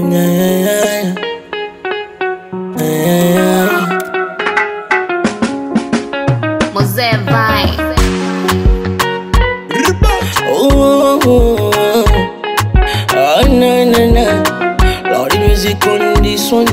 yeah, yeah, yeah. Mosé vai. Oh, oh, oh. Ah, na, na, na. Lord, the music on this one.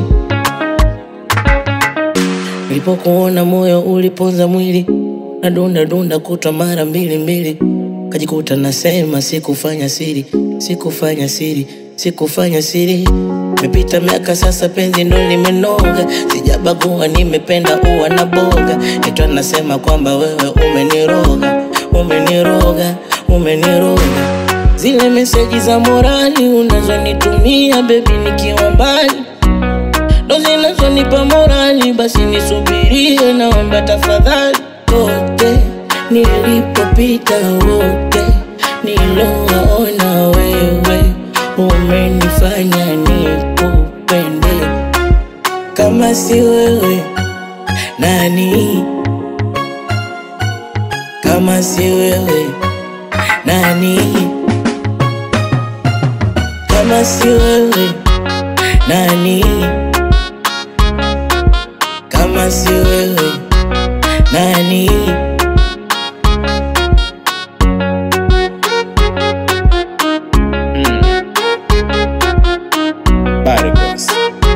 Nilipokuona moyo uliponza mwili, nadunda dunda kutwa mara mbili mbili, kajikuta nasema sikufanya siri, sikufanya siri, sikufanya siri. Mepita miaka sasa, penzi ndo limenoga, sijabagua, nimependa uwa na boga, itwa nasema kwamba wewe umeniroga, umeniroga, umeniroga. Zile meseji za morali unazonitumia bebi nikiwa mbali ndo zinazonipa morali, basi nisubirie, naomba tafadhali. Kote nilipopita, wote nilowaona, wewe umenifanya nikupende. Kama si wewe nani? Kama si wewe nani? Kama si wewe nani? Kama si wewe nani? Barcos.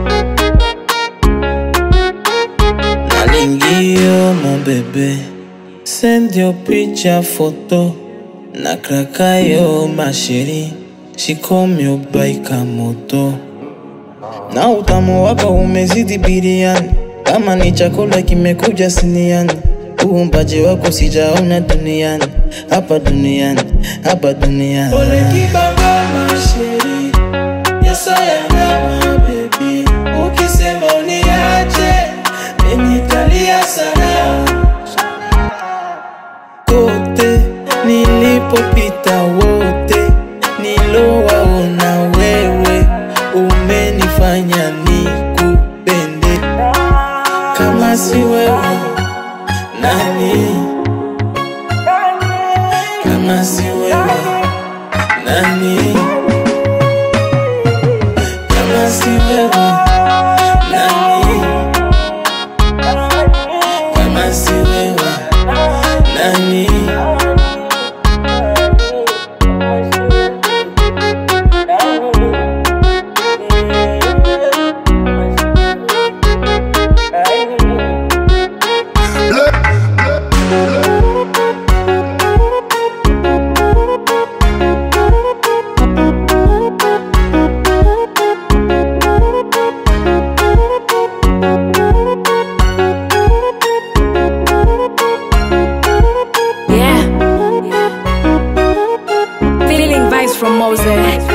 Nalingio mon bébé, send your picture photo. Na krakayo ma chérie, she call me ubaika moto. Na utamu wako umezidi biriani, kama ni chakula kimekuja siniani. Uumbaji wako sijaona duniani, hapa duniani, hapa duniani. Ole kibaba masheri, yes I am my baby. Ukisema uniache, mimi nitalia sana. Kote nilipopita wote nilowaona wewe, umenifanya nikupende. Kama si wewe nani? Kama si wewe nani? Kama si wewe nani? Kama si wewe nani? Yeah. Feeling vibes from Moses.